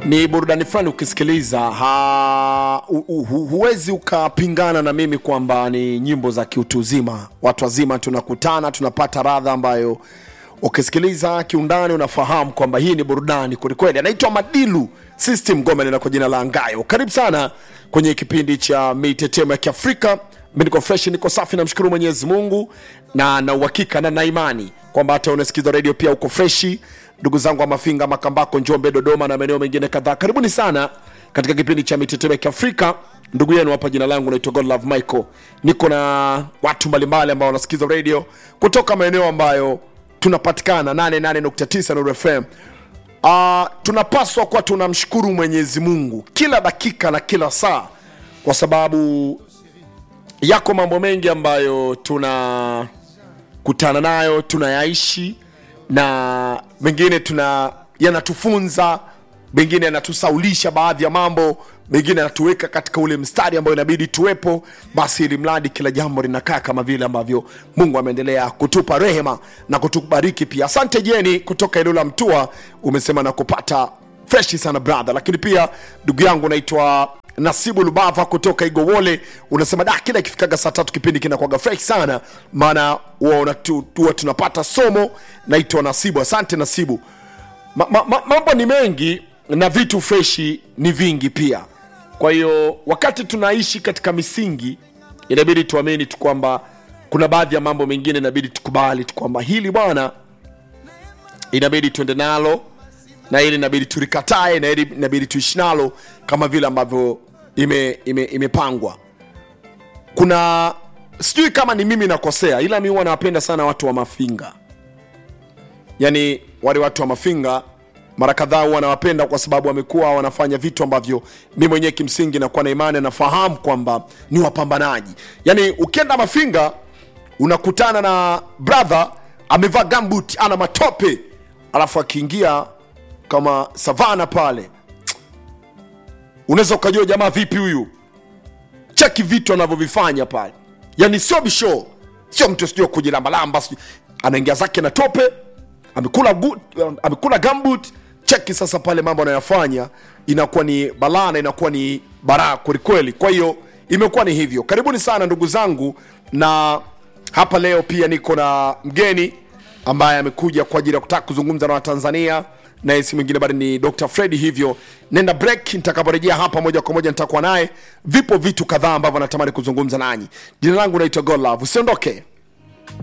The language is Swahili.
ni burudani fulani ukisikiliza ha, hu, hu, huwezi ukapingana na mimi kwamba ni nyimbo za kiutu uzima watu wazima tunakutana tunapata radha ambayo ukisikiliza kiundani unafahamu kwamba hii ni burudani kwelikweli anaitwa madilu system gomel na kwa jina la ngayo karibu sana kwenye kipindi cha mitetemo ya kiafrika mi niko fresh niko safi namshukuru mwenyezi mungu na na uhakika na naimani kwamba hata unasikiza redio pia uko freshi ndugu zangu wa mafinga makambako njombe dodoma na maeneo mengine kadhaa karibuni sana katika kipindi cha mitetemo ya kiafrika ndugu yenu hapa jina langu naitwa godlove michael niko na watu mbalimbali ambao wanasikiza redio kutoka maeneo ambayo tunapatikana 88.9 Nuru fm uh, tunapaswa kuwa tunamshukuru mwenyezi mungu kila dakika na kila saa kwa sababu yako mambo mengi ambayo tunakutana nayo tunayaishi na mengine tuna yanatufunza mengine yanatusaulisha baadhi ya mambo mengine yanatuweka katika ule mstari ambao inabidi tuwepo basi ili mradi kila jambo linakaa kama vile ambavyo mungu ameendelea kutupa rehema na kutubariki pia asante jeni kutoka eneo la mtua umesema na kupata freshi sana brother lakini pia ndugu yangu naitwa nasibu lubava kutoka igowole unasema da kila ikifikaga saa tatu kipindi kinakwaga fresh sana maana huwa tu, huwa tunapata somo naitwa nasibu asante nasibu ma, ma, ma, mambo ni mengi na vitu freshi ni vingi pia kwa hiyo wakati tunaishi katika misingi inabidi tuamini tu kwamba kuna baadhi ya mambo mengine inabidi tukubali tu kwamba hili bwana inabidi tuende nalo na ili inabidi tulikatae na ili inabidi tuishi nalo kama vile ambavyo ime, ime, imepangwa kuna sijui kama ni mimi nakosea ila mi huwa nawapenda sana watu wa mafinga yaani wale watu wa mafinga mara kadhaa huwa nawapenda kwa sababu wamekuwa wanafanya vitu ambavyo mi mwenyewe kimsingi nakuwa na imani nafahamu kwamba ni wapambanaji yaani ukienda mafinga unakutana na brother amevaa gambut ana matope alafu akiingia kama savana pale unaweza ukajua jamaa vipi huyu cheki vitu anavyovifanya pale yani sio bisho sio mtu sijui kujilambalamba sijui anaingia zake na tope amekula, good, amekula gambut cheki sasa pale mambo anayofanya inakuwa ni balaa na inakuwa ni baraa kwelikweli kwa hiyo imekuwa ni hivyo karibuni sana ndugu zangu na hapa leo pia niko na mgeni ambaye amekuja kwa ajili ya kutaka kuzungumza na watanzania naye si mwingine bali ni dr fredi hivyo nenda break nitakaporejea hapa moja kwa moja nitakuwa naye vipo vitu kadhaa ambavyo natamani kuzungumza nanyi jina langu naitwa golove usiondoke